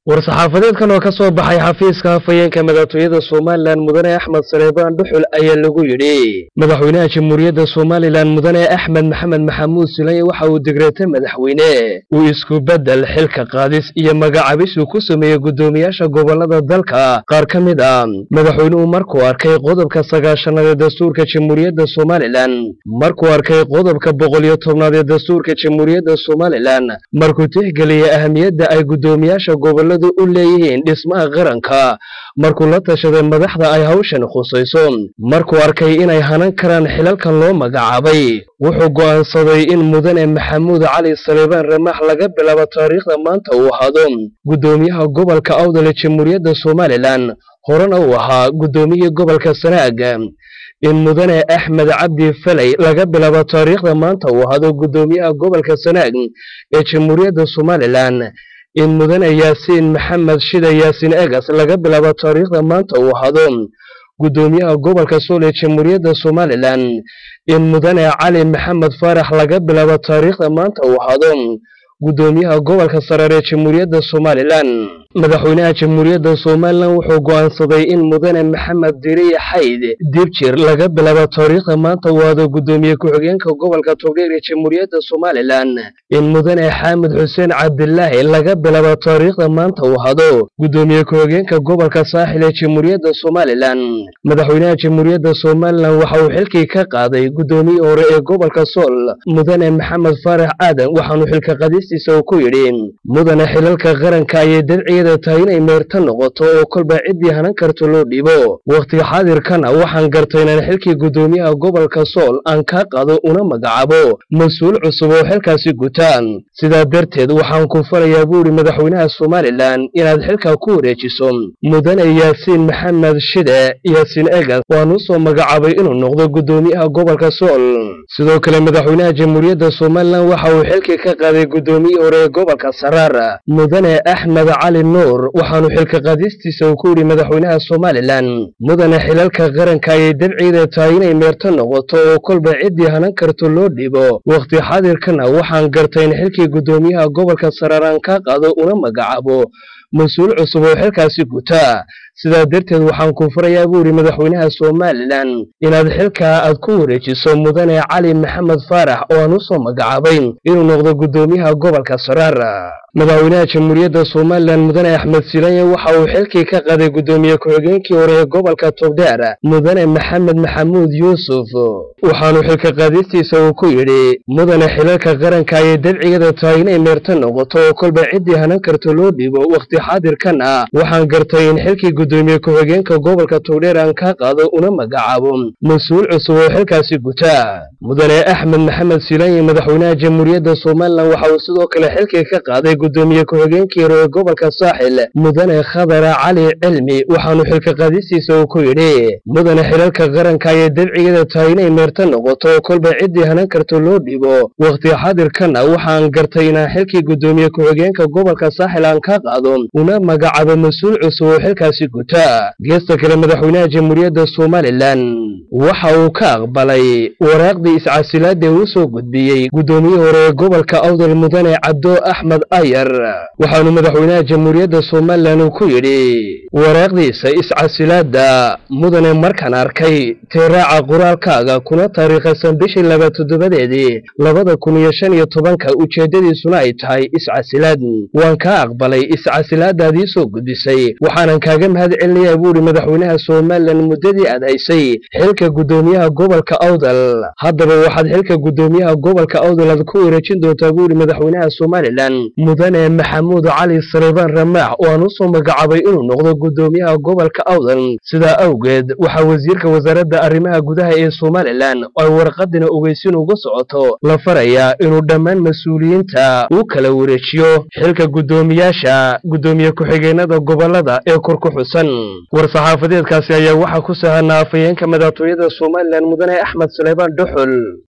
war-saxaafadeedkan oo ka soo baxay xafiiska hafayeenka madaxtooyada somalilan mudane axmed saleebaan dhuxul ayaa lagu yidhi madaxweynaha jamhuuriyadda somalilan mudane axmed maxamed maxamuud silanye waxa uu digreetay madaxweyne uu isku beddel xilka qaadis iyo magacabis uu ku sameeyey guddoomiyaasha gobollada dalka qaar ka mid ah madaxweynuhu markuu arkay qodobka sagaashanaad ee dastuurka jamhuuriyadda somalilan markuu arkay qodobka boqol iyo tobnaad ee dastuurka jamhuuriyadda somalilan markuu tixgeliyey ahamiyadda ay guddoomiyaasha gobolladu u leeyihiin dhismaha qaranka markuu la tashaday madaxda ay hawshan khusayso markuu arkay inay hanan karaan xilalkan loo magacaabay wuxuu go'aansaday in mudane maxamuud cali saleebaan ramaax laga bilaabo taariikhda maanta uu ahaado guddoomiyaha gobolka awdal ee jamhuuriyadda somalilan horena uu ahaa guddoomiyihii gobolka sanaag in mudane axmed cabdi faley laga bilaabo taariikhda maanta uu ahaado guddoomiyaha gobolka sanaag ee jamhuuriyadda somalilan in mudane yaasiin maxamed shida yaasiin egas laga bilaabo taariikhda maanta uu ahaado guddoomiyaha gobolka sool ee jamhuuriyadda somalilan in mudane cali maxamed faarax laga bilaabo taariikhda maanta uu ahaado guddoomiyaha gobolka saraar ee jamhuuriyadda somalilan madaxweynaha jamhuuriyadda somalilan wuxuu go'aansaday in mudane maxamed diriye xayd dibjir laga bilaabo taariikhda maanta uu aado guddoomiye ku-xigeenka gobolka togdheer ee jamhuuriyadda somalilan in mudane xaamid xuseen cabdilaahi laga bilaabo taariikhda maanta uu ahaado guddoomiye ku-xigeenka gobolka saaxil ee jamhuuriyadda somalilan madaxweynaha jamhuuriyadda somalilan waxa uu xilkii ka qaaday guddoomiyii hore ee gobolka sool mudane maxamed faarax aadan waxaanu xilka qadistiisa uu ku yidhi mudane xilalka qaranka ayay dabciya tahay inay meerta noqoto oo kolba ciddii hanan karto loo dhibo wakhtiga xaadirkana waxaan gartay inaan xilkii guddoomiyaha gobolka sool aan kaa qaado una magacaabo mas-uul cusub oo xilkaasi gutaan sidaa darteed waxaan ku falayaa buu idhi madaxweynaha somalilan inaad xilka ku wareejiso mudane yaasiin maxamed shide yaasiin egas waan u soo magacaabay inuu noqdo guddoomiyaha gobolka sool sidoo kale madaxweynaha jamhuuriyadda somalilan waxa uu xilkii ka qaaday guddoomiyii hore ee gobolka saraar mudane axmed cali nuur waxaanu xilka qaadistiisa uu ku yidhi madaxweynaha somalilan mudane xilalka qaranka ayay dabciida tahay inay meerto noqoto oo kolba ciddii hanan karto loo dhibo wakhti xaadirkana waxaan gartay in xilkii guddoomiyaha gobolka saraaraan ka qaado una magacaabo mas-uul cusub oo xilkaasi gutaa sidaa darteed waxaan ku farayaa buu yidhi madaxweynaha somalilan inaad xilkaa aad ku wareejiso mudane cali maxamed faarax oo aan u soo magacaabay inuu noqdo guddoomiyaha gobolka saraar madaxweynaha jamhuuriyadda somalilan mudane axmed silanye waxa uu xilkii ka qaaday guddoomiye ku-xigeenkii hore ee gobolka togdheer mudane maxamed maxamuud yuusuf waxaanu xilka qaadistiisa uu ku yidhi mudane xilalka qaranka ayay dabcigada tahay inay meerto noqoto oo kolba ciddii hanan karto loo dhibo wakhti xaadirkana waxaan gartay in xilkii guddoomiye ku-xigeenka gobolka togdheer aan ka qaado una magacaabo mas-uul cusub oo xilkaasi gutaa mudane axmed maxamed silanye madaxweynaha jamhuuriyadda somalilan waxa uu sidoo kale xilkii ka qaaday guddoomiye ku-xigeenkii hore ee gobolka saaxil mudane khadara cali cilmi waxaanu xilka qaadistiisa uu ku yidhi mudane xilalka qaranka ayay dabcigada tahay inay meerto noqoto oo kolba ciddii hanan karto loo dhibo wakhti xaadirkana waxaan gartay inaan xilkii guddoomiye ku-xigeenka gobolka saaxil aan ka qaado una magacaabo mas-uul cusub oo xilkaasi gutaa geesta kale madaxweynaha jamhuuriyadda somalilan waxa uu ka aqbalay waraaqdii iscasilaada uu soo gudbiyey guddoomiyii hore ee gobolka awdal mudane cabdo axmed ayar waxaanu madaxweynaha jamhuuriyadda somalilan uu ku yidhi waraaqdiisa iscasilaadda mudane markaan arkay teeraaca qoraalkaaga kuna taariikhaysan bishii laba toddobadeedii labada kun iyo shan iyo tobanka ujeeddadiisuna ay tahay iscasilaad waan kaa aqbalay iscasilaadaadii soo gudbisay waxaanan kaaga mahad celinayaa buu idhi madaxweynaha somalilan muddadii aad haysay xilka guddoomiyaha gobolka awdal haddaba waxaad xilka guddoomiyaha gobolka awdal aad ku wareejin doontaa buu idhi madaxweynaha somalilan mudane maxamuud cali saleebaan ramaax oo aan u soo magacaabay inuu noqdo guddoomiyaha gobolka awdal sidaa awgeed waxaa wasiirka wasaaradda arrimaha gudaha ee somalilan oo ay warqadina ogeysin uga socoto la farayaa inuu dhammaan mas-uuliyiinta uu kala wareejiyo xilka guddoomiyaasha guddoomiye ku-xigeenada gobolada ee kor ku xusan war-saxaafadeedkaasi ayaa waxaa ku sahanaa afayeenka madaxtooyada somalilan mudane axmed saleebaan dhuxul